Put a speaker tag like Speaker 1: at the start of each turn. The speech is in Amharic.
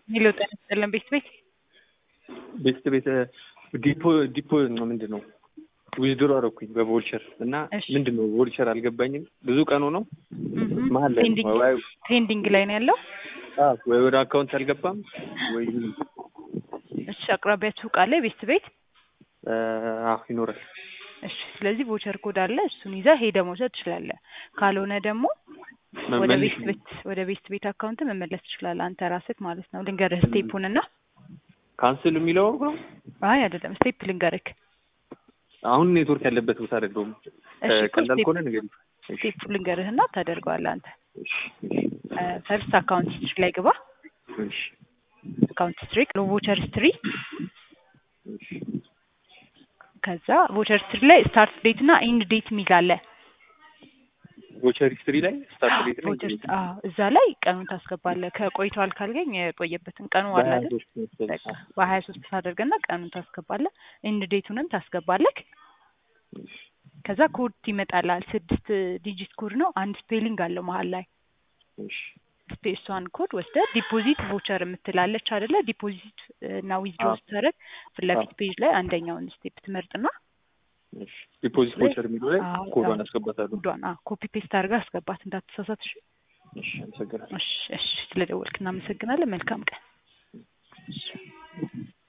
Speaker 1: የሚለው ጤና ይስጥልን ቤት ቤት
Speaker 2: ቤት ቤት ዲፖ ዲፖ ምንድን ነው ዊዝድሮ አደረኩኝ በቮልቸር እና
Speaker 1: እሺ።
Speaker 2: ምንድን ነው ቮልቸር አልገባኝም። ብዙ ቀኑ ነው
Speaker 1: እህ
Speaker 2: መሀል ላይ
Speaker 1: ፔንዲንግ
Speaker 2: ወይ
Speaker 1: ፔንዲንግ ላይ ነው ያለው።
Speaker 2: አዎ፣ ወይ ወደ አካውንት አልገባም ወይ
Speaker 1: እሺ አቅራቢያችሁ ሱቅ አለ ቤት ቤት
Speaker 2: አ፣ አዎ ይኖራል።
Speaker 1: እሺ ስለዚህ ቮቸር ኮድ አለ እሱን ይዘህ ሄደህ መውሰድ ትችላለህ። ካልሆነ ደግሞ ወደ
Speaker 2: መመለስ
Speaker 1: ቤት ቤት ወደ ቤት ቤት አካውንት መመለስ ትችላለህ አንተ ራስህ ማለት ነው። ልንገርህ ስቴፑን እና
Speaker 2: ካንስል የሚለው ነው።
Speaker 1: አይ አይደለም ስቴፕ ልንገርህ።
Speaker 2: አሁን ኔትወርክ ያለበት ቦታ አይደለሁም።
Speaker 1: እሺ እኮ
Speaker 2: ቀላል
Speaker 1: ስቴፕ
Speaker 2: ከሆነ ነገር
Speaker 1: ስቴፕ ልንገርህና ታደርገዋለህ አንተ።
Speaker 2: እሺ
Speaker 1: ፈርስት አካውንት ሂስትሪ ላይ ግባ።
Speaker 2: እሺ
Speaker 1: አካውንት ሂስትሪ ቮቸር ሂስትሪ
Speaker 2: እሺ
Speaker 1: ከዛ ቮቸር ሂስትሪ ላይ ስታርት ዴት እና ኢንድ ዴት የሚል አለ።
Speaker 2: ቮቸር ሂስትሪ ላይ ስታርት ዴት ነው
Speaker 1: ቮቸር አዎ እዛ ላይ ቀኑን ታስገባለህ። ከቆይቷል ካልገኝ የቆየበትን ቀኑ አለ አይደል? በቃ በሀያ ሶስት ታደርገና ቀኑን ታስገባለህ። ኢንድ ዴቱንም ታስገባለህ። ከዛ ኮድ ይመጣላል። ስድስት ዲጂት ኮድ ነው። አንድ ስፔሊንግ አለው መሀል ላይ ስፔሷን ኮድ ወስደ ዲፖዚት ቮቸር የምትላለች አይደለ? ዲፖዚት እና ዊዝድሮ
Speaker 2: አዎ።
Speaker 1: ስታደርግ ፊት ለፊት ፔጅ ላይ አንደኛውን ስቴፕ ትመርጥና
Speaker 2: ዲፖዚት ቮቸር የሚለው ላይ
Speaker 1: አዎ፣
Speaker 2: ኮዷን
Speaker 1: አዎ።
Speaker 2: አስገባታለሁ።
Speaker 1: ኮዷን ኮፒ ፔስት አድርጋ አስገባት እንዳትሳሳት። እሺ
Speaker 2: እሺ አመሰግናለሁ።
Speaker 1: እሺ እሺ። ስለደወልክ እናመሰግናለን። መልካም ቀን። እሺ